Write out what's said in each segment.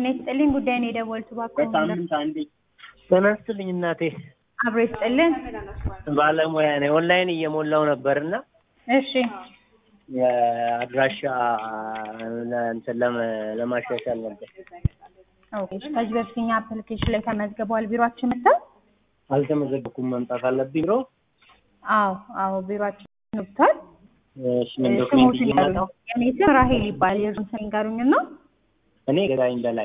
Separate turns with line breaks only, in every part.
ጤና ይስጥልኝ። ጉዳይን የደወልኩት እባክዎ
በሳምንት አንዴ ጤና ይስጥልኝ እናቴ።
አብሮ ይስጥልን።
ባለሙያ ነኝ። ኦንላይን እየሞላው ነበርና
እሺ
የአድራሻ እንትን ለመ- ለማሻሻል ነበር።
ኦኬ። ከዚህ በፊት እኛ አፕሊኬሽን ላይ ተመዝግበዋል። ቢሮአችን መጥተው?
አልተመዘገብኩም። መምጣት አለብኝ ቢሮ።
አዎ አዎ፣ ቢሮአችን መጥቷል።
እሺ ምን ዶክሜንት
ስሙትን
እየሞላው
ያለው የኔ ስም ራሄል ይባል። የእርሱን ስም ይንገሩኝና
እኔ ገዳኝ በላይ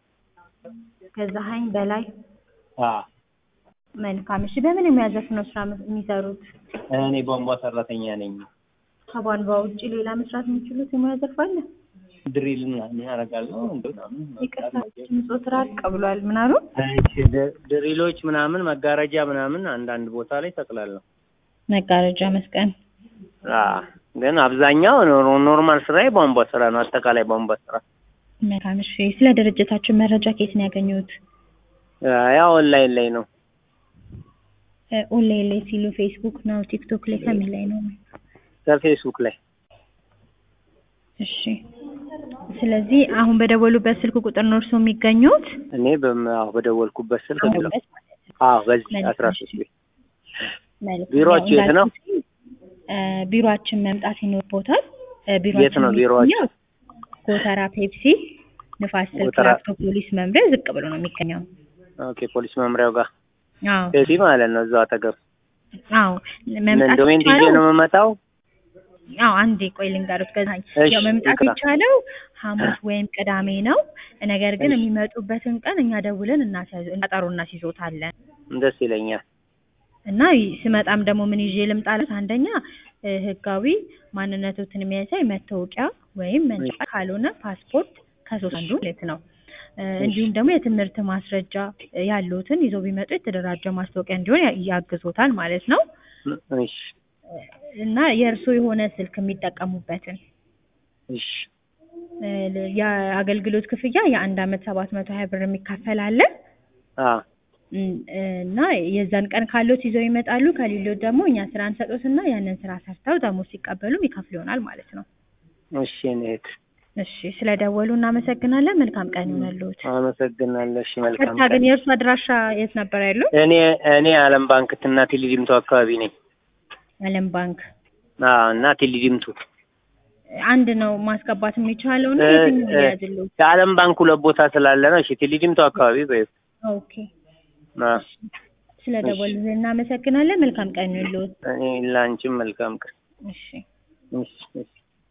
ገዛሀኝ በላይ።
አ
መልካም። እሺ በምን የሚያዘፍ ነው ስራ የሚሰሩት?
እኔ ቧንቧ ሰራተኛ ነኝ።
ከቧንቧ ውጭ ሌላ መስራት የሚችሉት የሙያ ዘርፍ አለ?
ድሪል ምናምን ያደርጋለሁ እንደው ምናምን
ይቅርታ ድምፆት ራቅ ብሏል። ምን አሉ?
እሺ ድ- ድሪሎች ምናምን መጋረጃ ምናምን አንዳንድ ቦታ ላይ ሰቅላለሁ።
መጋረጃ መስቀል።
አ ግን አብዛኛው ኖ- ኖርማል ስራ የቧንቧ ስራ ነው። አጠቃላይ ቧንቧ ስራ
መልካም። እሺ ስለ ድርጅታችን መረጃ ከየት ነው ያገኙት?
አ፣ ያው ኦንላይን ላይ ነው።
እ፣ ኦንላይን ላይ ሲሉ ፌስቡክ ነው ቲክቶክ ላይ ከምን ላይ ነው?
ከፌስቡክ ላይ
እሺ ስለዚህ አሁን በደወሉበት ስልክ ቁጥር ነው እርስዎ የሚገኙት?
እኔ በም- አዎ በደወልኩበት ስልክ
አሁን
ነው።
በስ-
አዎ በዚህ
መልካም።
አስራ ሶስት ቤት
መልካም።
ቢሮአችሁ
ያው
የት ነው?
እንዳልኩት፣ እ፣ ቢሮአችን መምጣት ይኖርቦታል። እ፣
የት
ቢሮአችን
ነው ቢሮአችሁ?
የሚገኘው ጎተራ ፔፕሲ ንፋስ ስልክ
ጎተራ-
ላፍቶ ፖሊስ መምሪያ ዝቅ ብሎ ነው የሚገኘው።
ኦኬ ፖሊስ መምሪያው ጋር
አዎ
እዚህ ማለት ነው። እዛው አጠገብ
አዎ መምጣት
ዶሜን ይዤ
ይቻላል።
ነው የምመጣው።
አዎ አንዴ ቆይ ልንገሩት። ገዛኝ
እሺ፣
ያው መምጣት
ይቅራ።
የቻለው ሐሙስ ወይም ቅዳሜ ነው። ነገር ግን የሚመጡበትን ቀን እኛ ደውለን እናስያዝ ቀጠሮ እናስይዞታለን
ደስ ይለኛል።
እና ይ- ስመጣም ደግሞ ምን ይዤ ልምጣለት? አንደኛ እ፣ ህጋዊ ማንነቶትን የሚያሳይ መታወቂያ ወይም መንጫ ካልሆነ ፓስፖርት ከሶስት አንዱ ማለት ነው። እ፣ እንዲሁም ደግሞ የትምህርት ማስረጃ እ፣ ያሉትን ይዘው ቢመጡ የተደራጀ ማስታወቂያ እንዲሆን ያ- ያግዞታል ማለት ነው።
እሺ
እና የእርስዎ የሆነ ስልክ የሚጠቀሙበትን
እሺ
እ፣ ለ- የአገልግሎት ክፍያ የአንድ አመት ሰባት መቶ ሀያ ብር የሚካፈል አለ
አ
እም፣ እና የዛን ቀን ካሎት ይዘው ይመጣሉ። ከሌሎት ደግሞ እኛ ስራ እንሰጦትና ያንን ስራ ሰርተው ደግሞ ሲቀበሉ ይከፍል ይሆናል ማለት ነው።
እሺ እኔት
እሺ ስለደወሉ እናመሰግናለን። መልካም ቀን ይሆነልዎት።
አመሰግናለሁ። እሺ መልካም
ቀጥታ ግን
ቀን።
የእርሱ አድራሻ የት ነበር ያለው?
እኔ እኔ አለም ባንክ እና ቴሌዲምቱ አካባቢ ነኝ።
አለም ባንክ
አ እና ቴሌዲምቱ
አንድ ነው ማስገባት የሚቻለው ነው።
እ፣
የትኛው
እ፣
ሊያዝልዎት?
የአለም ባንክ ሁለት ቦታ ስላለ ነው። እሺ ቴሌዲምቱ አካባቢ በይ
ኦኬ
አ
ስለደወሉ እናመሰግናለን። መልካም ቀን ይሁንልዎት።
እኔ ላንቺም መልካም ቀን።
እሺ
እሺ እሺ